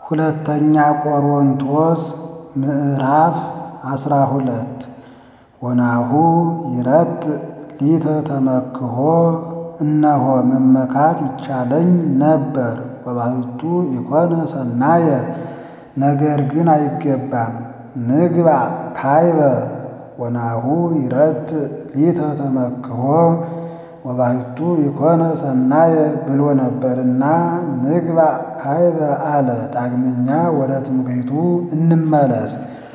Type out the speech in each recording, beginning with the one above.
ሁለተኛ ቆሮንቶስ ምዕራፍ አስራ ሁለት ወናሁ ይረት ሊተ ተመክሖ እነሆ መመካት ይቻለኝ ነበር ወባሕቱ ኢኮነ ሰናየ ነገር ግን አይገባም ንግባ ካይበ ወናሁ ይረት ሊተ ተመክሖ ወባሕቱ ኢኮነ ሰናየ ብሎ ነበርና ንግባ ካይበ አለ። ዳግመኛ ወደ ትምክህቱ እንመለስ።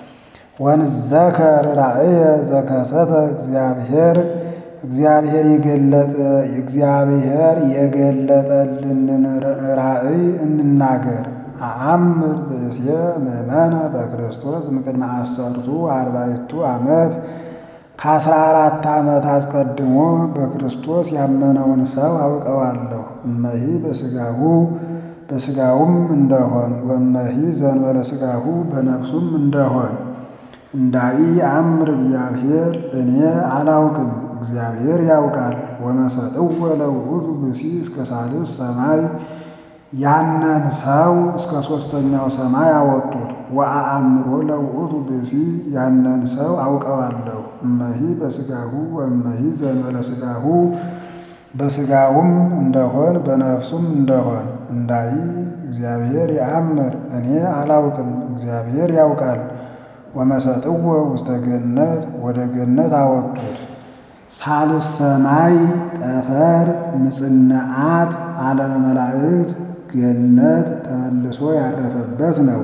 ወንዘከር ራእየ ዘከሰተ እግዚአብሔር እግዚአብሔር የገለጠ እግዚአብሔር የገለጠልንን ራእይ እንናገር። አአምር ብእስየ ምእመነ በክርስቶስ እምቅድመ አሰርቱ አርባዕቱ ዓመት ከአስራ አራት ዓመት አስቀድሞ በክርስቶስ ያመነውን ሰው አውቀዋለሁ። እመሂ በሥጋሁ በሥጋውም እንደሆን ወመሂ ዘእንበለ ሥጋሁ በነፍሱም እንደሆን እንዳይ አምር እግዚአብሔር እኔ አላውቅም እግዚአብሔር ያውቃል። ወመሰጥወ ለውእቱ ብእሲ እስከ ሳልስ ሰማይ ያንን ሰው እስከ ሦስተኛው ሰማይ አወጡት። ወአአምሮ ለውእቱ ብእሲ ያንን ሰው አውቀዋለሁ። እመሂ በሥጋሁ ወእመሂ ዘእንበለ ሥጋሁ በሥጋውም እንደሆን በነፍሱም እንደሆን እንዳይ እግዚአብሔር ያአምር እኔ አላውቅም እግዚአብሔር ያውቃል። ወመሰጥወ ውስተ ገነት ወደ ገነት አወጡት። ሳልስ ሰማይ ጠፈር ንጽነአት ዓለመ መላእክት ገነት ተመልሶ ያረፈበት ነው።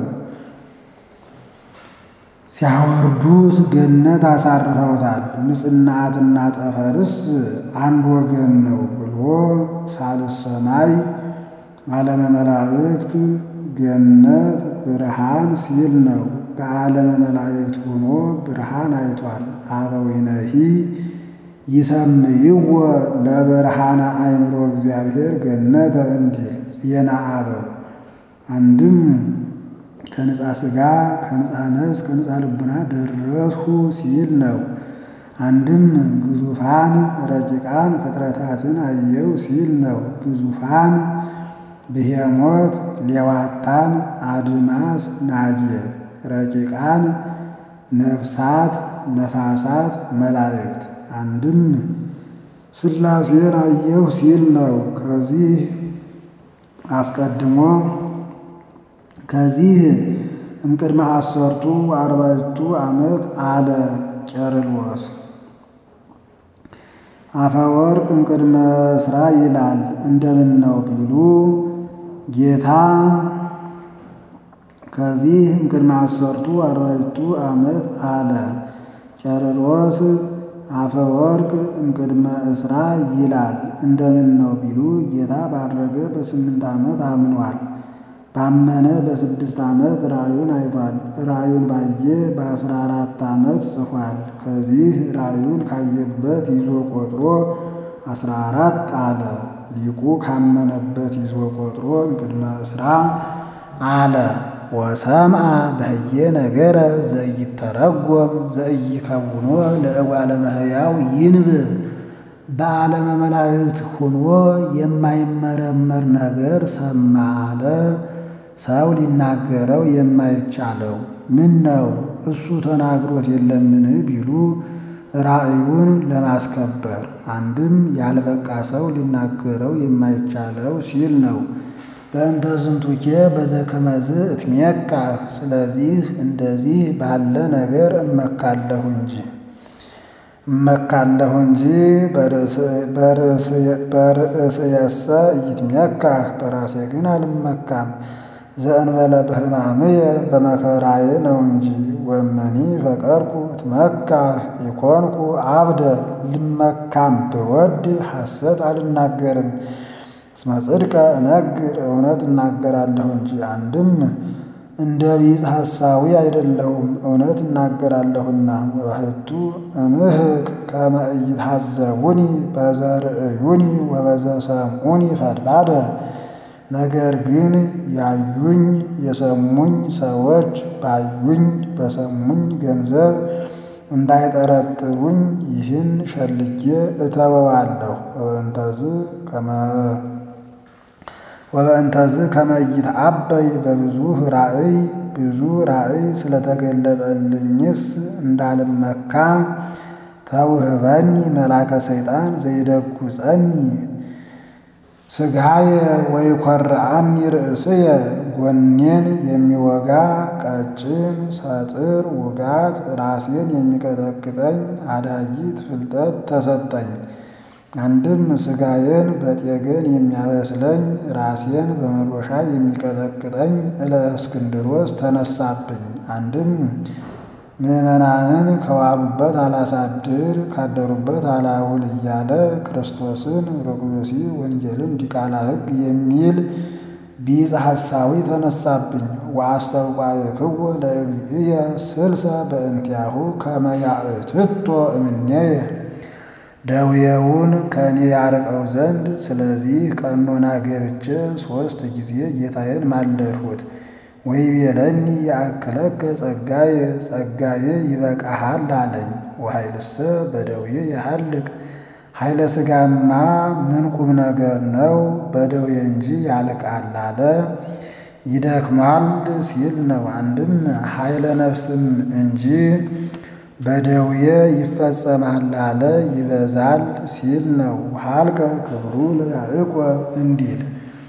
ሲያወርዱት ገነት አሳርፈውታል። ንጽነአትና ጠፈርስ አንድ ወገን ነው ብሎ ሳልስ ሰማይ ዓለመ መላእክት ገነት ብርሃን ሲል ነው። በዓለመ መላእክት ሆኖ ብርሃን አይቷል። አበዊነሂ ይሰምይዎ ለብርሃነ አእምሮ እግዚአብሔር ገነተ እንዲል ዜና አበው አንድም ከንጻ ሥጋ ከንጻ ነፍስ ከንጻ ልቡና ደረስሁ ሲል ነው። አንድም ግዙፋን ረቂቃን ፍጥረታትን አየው ሲል ነው። ግዙፋን ብሄሞት፣ ሌዋታን፣ አድማስ፣ ናጌብ ረቂቃን ነፍሳት፣ ነፋሳት፣ መላእክት አንድም ሥላሴን አየሁ ሲል ነው። ከዚህ አስቀድሞ ከዚህ እምቅድመ አሰርቱ አርባዕቱ ዓመት አለ ቄርሎስ አፈወርቅ እምቅድመ ሥራ ይላል። እንደምን ነው ቢሉ ጌታ ከዚህ እምቅድመ አሰርቱ አርባዕቱ ዓመት አለ ቄርሎስ አፈወርቅ እምቅድመ እስራ ይላል። እንደምን ነው ቢሉ ጌታ ባረገ በስምንት ዓመት አምኗል። ባመነ በስድስት ዓመት ራእዩን አይቷል። ራእዩን ባየ በአስራ አራት ዓመት ጽፏል። ከዚህ ራእዩን ካየበት ይዞ ቆጥሮ አስራ አራት አለ። ሊቁ ካመነበት ይዞ ቆጥሮ እምቅድመ እስራ አለ። ወሰምዐ በህየ ነገረ ዘኢይተረጎም ዘኢይከውኖ ለእጓለ እመሕያው ይንብብ በዓለመ መላእክት ሆኖ የማይመረመር ነገር ሰማ አለ። ሰው ሊናገረው የማይቻለው ምን ነው እሱ ተናግሮት የለምን ቢሉ ራእዩን ለማስከበር አንድም ያልበቃ ሰው ሊናገረው የማይቻለው ሲል ነው። በእንተ ዝንቱኬ በዘከመዝ እትሜካ ስለዚህ እንደዚህ ባለ ነገር እመካለሁ እንጂ እመካለሁ እንጂ በርእስየሰ ኢይትሜካ በራሴ ግን አልመካም። ዘእንበለ በሕማምየ በመከራዬ ነው እንጂ ወመኒ ፈቀርኩ እትመካ ኢኮንኩ አብደ ልመካም ብወድ ሐሰት አልናገርም። እስመ ጽድቀ እነግር እውነት እናገራለሁ እንጂ አንድም እንደ ቢጽ ሐሳዊ አይደለሁም እውነት እናገራለሁና። ወባሕቱ እምህቅ ከመ ኢይትሐዘቡኒ በዘርእዩኒ ወበዘሰምዑኒ ፈድባደ ነገር ግን ያዩኝ የሰሙኝ ሰዎች ባዩኝ በሰሙኝ ገንዘብ እንዳይጠረጥሩኝ ይህን ሸልጌ እተወዋለሁ። ወእንተዝ ወበእንተዝ ከመይት አበይ በብዙ ራእይ ብዙ ራእይ ስለተገለጠልኝስ እንዳልመካ ተውህበኒ መላከ ሰይጣን ዘይደጉጸኒ ስጋየ ወይኰርዐኒ ርእስየ ጎኔን የሚወጋ ቀጭን ሰጥር ውጋት ራሴን የሚቀጠቅጠኝ አዳጊት ፍልጠት ተሰጠኝ። አንድም ስጋዬን በጤገን የሚያበስለኝ ራሴን በመዶሻ የሚቀጠቅጠኝ እለእስክንድሮስ ተነሳብኝ። አንድም ምዕመናንን ከዋሉበት አላሳድር ካደሩበት አላውል እያለ ክርስቶስን ርኩሲ ወንጌልን ዲቃላ ሕግ የሚል ቢጽ ሐሳዊ ተነሳብኝ። ወአስተብቋዕክዎ ለእግዚእየ ስልሰ በእንቲአሁ ከመ ያእትቶ እምኔየ ደዌውን ከእኔ ያርቀው ዘንድ ስለዚህ ቀኖና ገብቼ ሦስት ጊዜ ጌታዬን ማለድሁት። ወይቤለኒ ያእክለከ ጸጋዬ ጸጋዬ ይበቃሃል አለኝ። ወኃይልሰ በደዌ ያሃልቅ ኃይለ ሥጋማ ምን ቁም ነገር ነው በደዌ እንጂ ያልቃል አለ። ይደክማል ሲል ነው። አንድም ኃይለ ነፍስም እንጂ በደዌ ይፈጸማል አለ ይበዛል ሲል ነው። ሀልቀ ክብሩ ለያዕቆብ እንዲል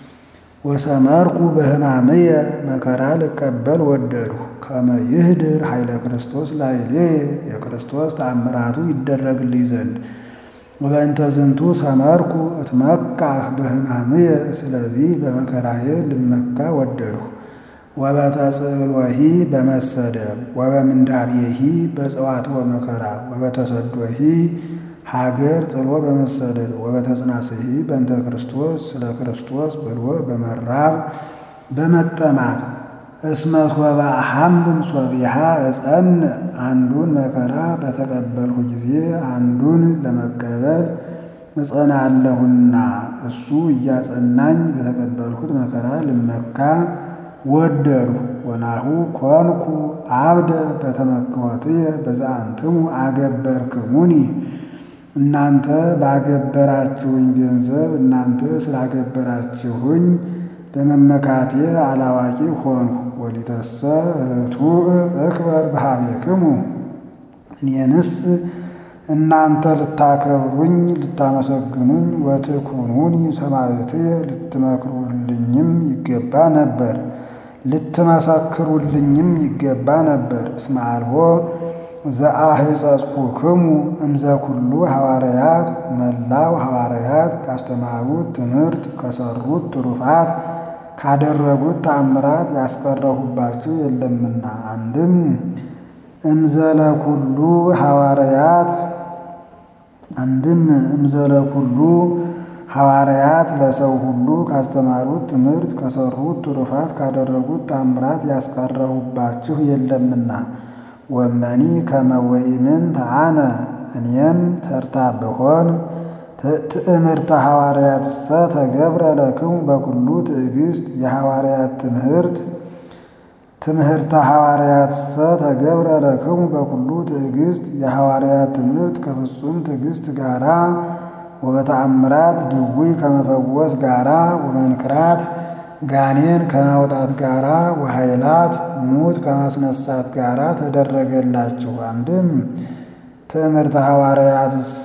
ወሰመርኩ በሕማምየ መከራ ልቀበል ወደድሁ ከመ ይህድር ኃይለ ክርስቶስ ላዕሌየ የክርስቶስ ተአምራቱ ይደረግልኝ ዘንድ ወበእንተ ዝንቱ ሰመርኩ እትመካህ በሕማምየ ስለዚህ በመከራዬ ልመካ ወደድሁ። ወበተጽእሎሂ በመሰደብ ወበምንዳቤሂ በጽዋትወ መከራ ወበተሰዶሂ ሀገር ጥሎ በመሰደድ ወበተጽናስሂ በእንተ ክርስቶስ ስለ ክርስቶስ ብሎ በመራብ በመጠማት እስመ ሶበ አሐምም ሶቢሃ እጸን አንዱን መከራ በተቀበልሁ ጊዜ አንዱን ለመቀበል እጸናለሁና እሱ እያጸናኝ በተቀበልሁት መከራ ልመካ ወደድሁ። ወናሁ ኮንኩ አብደ በተመክሖትየ በዘአንትሙ አገበርክሙኒ እናንተ ባገበራችሁኝ ገንዘብ እናንተ ስላገበራችሁኝ በመመካቴ አላዋቂ ሆንሁ። ወሊተሰ ርቱዕ እክበር በኀቤክሙ እኔንስ እናንተ ልታከብሩኝ ልታመሰግኑኝ ወትኩኑኒ ሰማዕትየ ልትመክሩልኝም ይገባ ነበር ልትመሰክሩልኝም ይገባ ነበር። እስመ አልቦ ዘአሕፀጽኩክሙ እምዘ ኩሉ ሐዋርያት መላው ሐዋርያት ካስተማሩት ትምህርት ከሰሩት ትሩፋት ካደረጉት ተአምራት ያስቀረሁባችሁ የለምና። አንድም እምዘለ ኩሉ ሐዋርያት አንድም እምዘለ ኩሉ ሐዋርያት ለሰው ሁሉ ካስተማሩት ትምህርት ከሰሩት ትሩፋት ካደረጉት ተአምራት ያስቀረሁባችሁ የለምና። ወመኒ ከመ ወኢምንት አነ እኔም ተርታ ብሆን ትእምርተ ሐዋርያትሰ ተገብረ ለክሙ በኩሉ ትዕግስት የሐዋርያት ትምህርት ትምህርተ ሐዋርያትሰ ተገብረ ለክሙ በኩሉ ትዕግስት የሐዋርያት ትምህርት ከፍጹም ትዕግስት ጋራ ወበተአምራት ድውይ ከመፈወስ ጋራ ወመንክራት ጋኔን ከማውጣት ጋራ ወኃይላት ሙት ከማስነሳት ጋራ ተደረገላችሁ። አንድም ትምህርተ ሐዋርያትሰ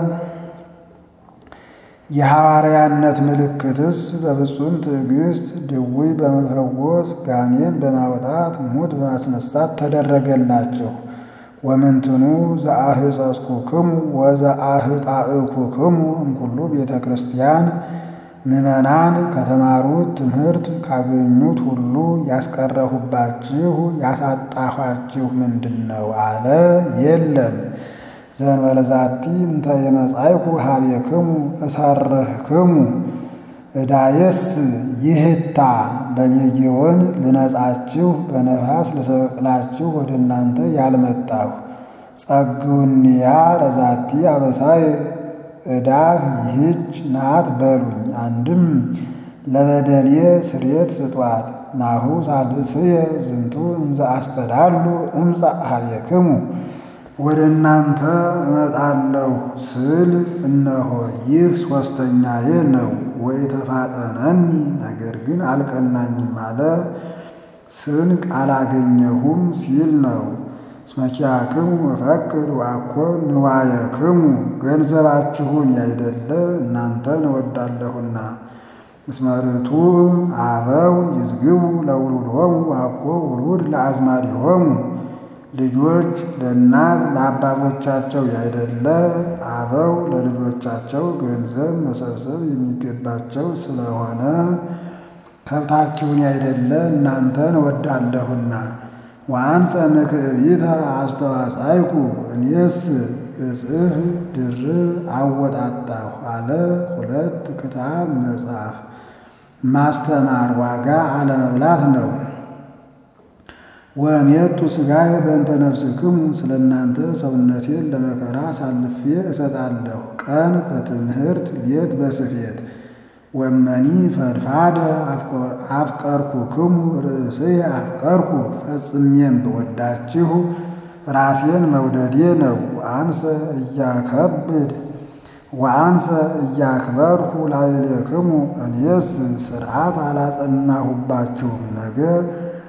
የሐዋርያነት ምልክትስ በፍጹም ትዕግስት ድውይ በመፈወስ ጋኔን በማውጣት ሙት በማስነሳት ተደረገላቸው። ወምንትኑ ዘአሕፀጽኩክሙ ወዘአሕጣእኩክሙ እምኩሉ ቤተ ክርስቲያን ምዕመናን ከተማሩት ትምህርት ካገኙት ሁሉ ያስቀረሁባችሁ ያሳጣኋችሁ ምንድን ነው አለ። የለም ዘእንበለ ዛቲ እንተ የመጻእኩ ኀቤክሙ እሰርህክሙ ዕዳየስ ይህታ በሌጌዎን ልነጻችሁ በነፋስ ልሰቅላችሁ ወደ እናንተ ያልመጣሁ ጸግውንያ ለዛቲ አበሳይ ዕዳህ ይህች ናት በሉኝ። አንድም ለበደሌ ስርየት ስጧት። ናሁ ሳልስየ ዝንቱ እንዘ አስተዳሉ እምጻእ ኀቤክሙ ወደ እናንተ እመጣለሁ ስል እነሆ ይህ ሦስተኛዬ ነው። ወኢተፋጠነኒ ነገር ግን አልቀናኝም አለ። ስንቅ አላገኘሁም ሲል ነው። እስመኪያክሙ እፈቅድ ወአኮ ንዋየክሙ ገንዘባችሁን ያይደለ እናንተን እወዳለሁና። እስመ ርቱዕ አበው ይዝግቡ ለውሉዶሙ ወአኮ ውሉድ ለአዝማዲሆሙ ልጆች ለእናት ለአባቶቻቸው ያይደለ አበው ለልጆቻቸው ገንዘብ መሰብሰብ የሚገባቸው ስለሆነ ከብታችሁን ያይደለ እናንተን እወዳለሁና። ወአንሰ ምክዕቢተ አስተዋጻይኩ እኔስ እጽፍ ድርብ አወጣጣሁ አለ። ሁለት ክታብ መጽሐፍ ማስተማር ዋጋ አለመብላት ነው። ወሜጡ ሥጋዬ በእንተ ነፍስክሙ ስለ እናንተ ሰውነቴን ለመከራ አሳልፌ እሰጣለሁ። ቀን በትምህርት ሌት በስፌት ወመኒ ፈድፋደ አፍቀርኩክሙ ርእስየ አፍቀርኩ ፈጽሜም ብወዳችሁ ራሴን መውደዴ ነው። አንሰ እያከብድ ወአንሰ እያክበርኩ ላዕሌክሙ እኔስ ሥርዓት አላጸናሁባችሁም ነገር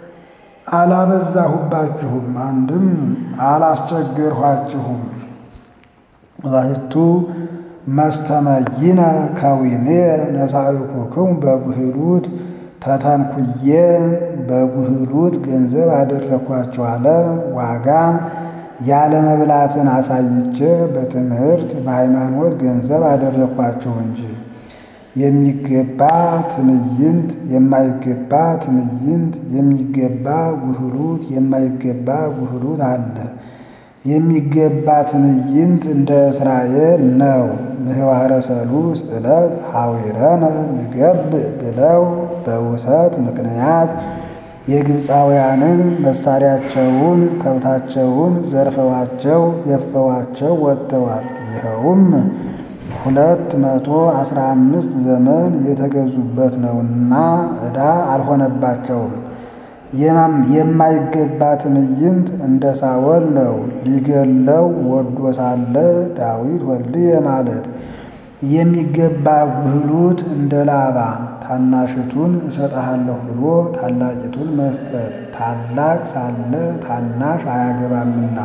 አላበዛሁባችሁም፣ አንድም አላስቸገርኋችሁም። ባሕቱ መስተመይነ ከዊኔ ነሣእኩክሙ በጉህሉት ተተንኩዬ በጉህሉት ገንዘብ አደረግኳችሁ አለ። ዋጋ ያለመብላትን አሳይቼ በትምህርት በሃይማኖት ገንዘብ አደረግኳችሁ እንጂ የሚገባ ትዕይንት የማይገባ ትዕይንት የሚገባ ጉህሉት የማይገባ ጉህሉት አለ። የሚገባ ትዕይንት እንደ እስራኤል ነው። ምህዋረ ሰሉስ ዕለት ሐዊረነ ንገብ ብለው በውሰት ምክንያት የግብፃውያንን መሳሪያቸውን ከብታቸውን ዘርፈዋቸው ገፈዋቸው ወጥተዋል። ይኸውም ሁለት መቶ አስራ አምስት ዘመን የተገዙበት ነውና ዕዳ አልሆነባቸውም። የማይገባ ትዕይንት እንደ ሳወል ነው። ሊገለው ወዶ ሳለ ዳዊት ወልድየ ማለት የሚገባ ጉህሉት እንደ ላባ ታናሽቱን እሰጥሃለሁ ብሎ ታላቂቱን መስጠት ታላቅ ሳለ ታናሽ አያገባምና።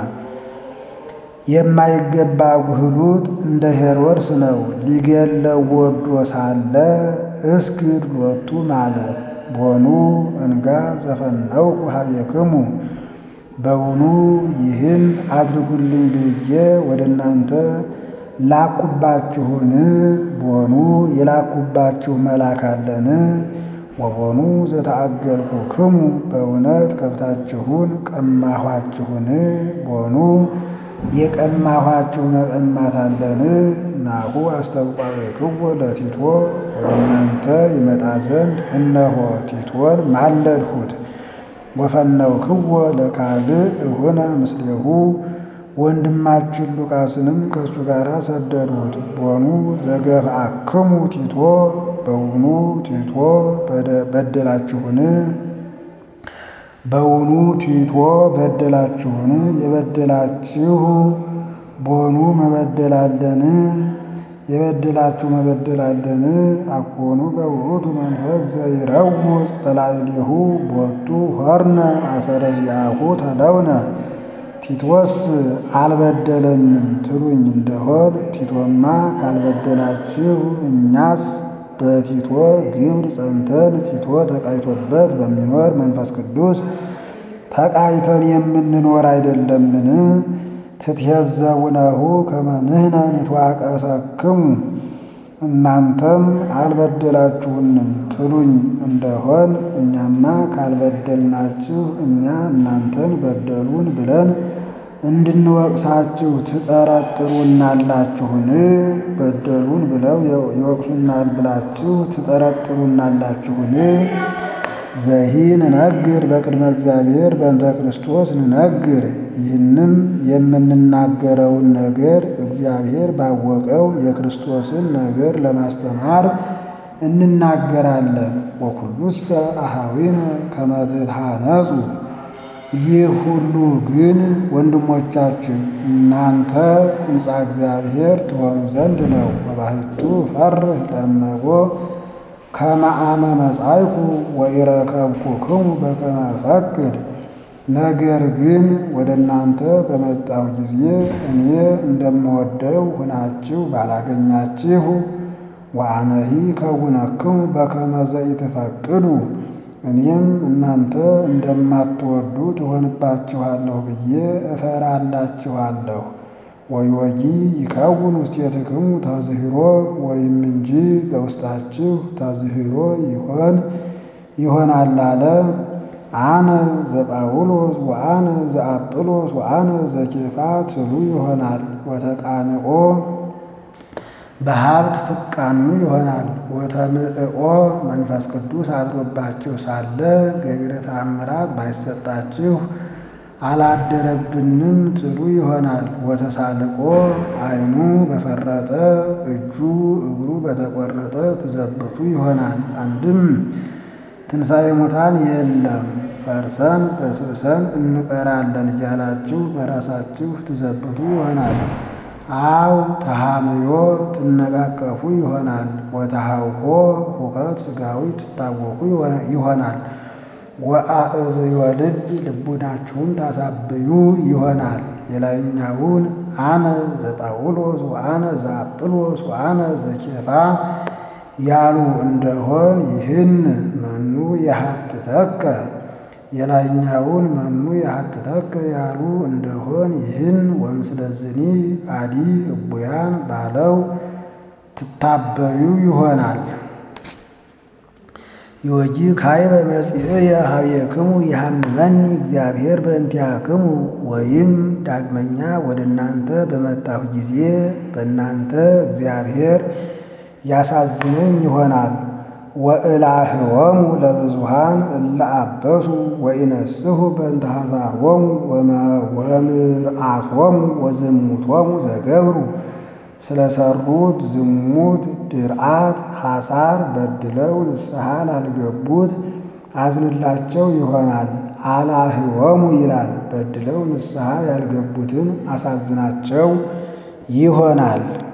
የማይገባ ጉህሉት እንደ ሄሮድስ ነው። ሊገለው ወዶ ሳለ እስግድ ሎቱ ማለት ቦኑ እንጋ ዘፈነውኩ ኀቤክሙ በውኑ ይህን አድርጉልኝ ብዬ ወደ እናንተ ላኩባችሁን? ቦኑ የላኩባችሁ መልአክ አለን? ወቦኑ ዘተአገልኩክሙ በእውነት ከብታችሁን ቀማኋችሁን? ቦኑ የቀማኋችሁ መቀማት አለን? ናሁ አስተብቋዕክዎ ለቲቶ ወደ እናንተ ይመጣ ዘንድ እነሆ ቲቶን ማለድሁት። ወፈነውክዎ ለካልእ እሁነ ምስሌሁ ወንድማችን ሉቃስንም ከእሱ ጋር ሰደድሁት። ቦኑ ዘገፍአክሙ ቲቶ በውኑ ቲቶ በደላችሁን? በውኑ ቲቶ በደላችሁን? የበደላችሁ ቦኑ መበደላለን? የበደላችሁ መበደላለን? አኮኑ በውእቱ መንፈስ ዘይረውፅ በላዕሌሁ ቦቱ ሆርነ አሰረ ዚአሁ ተለውነ ቲቶስ አልበደለንም ትሉኝ እንደሆን ቲቶማ ካልበደላችሁ እኛስ በቲቶ ግብር ጸንተን ቲቶ ተቃይቶበት በሚኖር መንፈስ ቅዱስ ተቃይተን የምንኖር አይደለምን? ትትሄዘቡነሁ ከመ ንሕነ ንትዋቀሰክሙ እናንተም አልበደላችሁንም ትሉኝ እንደሆን እኛማ ካልበደልናችሁ እኛ እናንተን በደሉን ብለን እንድንወቅሳችሁ ትጠረጥሩናላችሁን? በደሉን ብለው ይወቅሱናል ብላችሁ ትጠረጥሩናላችሁን? ዘሂ ንነግር በቅድመ እግዚአብሔር በእንተ ክርስቶስ ንነግር። ይህንም የምንናገረውን ነገር እግዚአብሔር ባወቀው የክርስቶስን ነገር ለማስተማር እንናገራለን። ወኩሉሰ አኀዊነ ከመ ትትሐነጹ ይህ ሁሉ ግን ወንድሞቻችን እናንተ ሕንፃ እግዚአብሔር ትሆኑ ዘንድ ነው። ወባሕቱ ፈርህ ለእመቦ ከመ አመ መጻእኩ ወኢረከብኩክሙ በከመ እፈቅድ። ነገር ግን ወደ እናንተ በመጣሁ ጊዜ እኔ እንደምወደው ሆናችሁ ባላገኛችሁ ወአነሂ ከውነክሙ በከመ ዘኢትፈቅዱ እኔም እናንተ እንደማትወዱ ትሆንባችኋለሁ ብዬ እፈራላችኋለሁ። ወዮጊ ይከውን ውስቴትክሙ ተዝሂሮ ወይም እንጂ በውስጣችሁ ተዝሂሮ ይሆን ይሆናል አለ። አነ ዘጳውሎስ ወአነ ዘአጵሎስ ወአነ ዘኬፋ ትሉ ይሆናል። ወተቃንኦ በሀብት ትቃኑ ይሆናል። ወተምዕኦ መንፈስ ቅዱስ አድሮባችሁ ሳለ ገቢረ ተአምራት ባይሰጣችሁ አላደረብንም ትሉ ይሆናል። ወተሳልቆ ዓይኑ በፈረጠ እጁ እግሩ በተቆረጠ ትዘብቱ ይሆናል። አንድም ትንሣኤ ሙታን የለም ፈርሰን በስብሰን እንቀራለን እያላችሁ በራሳችሁ ትዘብቱ ይሆናል። አው ተሃምዮ ትነቃቀፉ ይሆናል። ወተሃውኮ ሁከት ሥጋዊ ትታወቁ ይሆናል። ወአእብዮ ልብ ልቡናችሁን ታሳብዩ ይሆናል። የላይኛውን አነ ዘጳውሎስ ወአነ ዘአጵሎስ ወአነ ዘኬፋ ያሉ እንደሆን ይህን መኑ የሀትተከ የላይኛውን መኑ የሀትተከ ያሉ እንደሆን ይህን ወምስለዝኒ አዲ እቡያን ባለው ትታበዩ ይሆናል። ዮጂ ካዕበ መጺእየ ኀቤክሙ ይሃምመኒ እግዚአብሔር በእንቲአክሙ ወይም ዳግመኛ ወደ እናንተ በመጣሁ ጊዜ በእናንተ እግዚአብሔር ያሳዝነኝ ይሆናል። ወእላህወሙ ለብዙሃን እለ አበሱ ወኢነስሑ በእንተ ኀሣሮሙ ወምርአቶሙ ወዝሙቶሙ ዘገብሩ ስለሰሩት ዝሙት ድርአት ሐሳር በድለው ንስሐ ላልገቡት አዝንላቸው ይሆናል። አላህወሙ ይላል። በድለው ንስሐ ያልገቡትን አሳዝናቸው ይሆናል።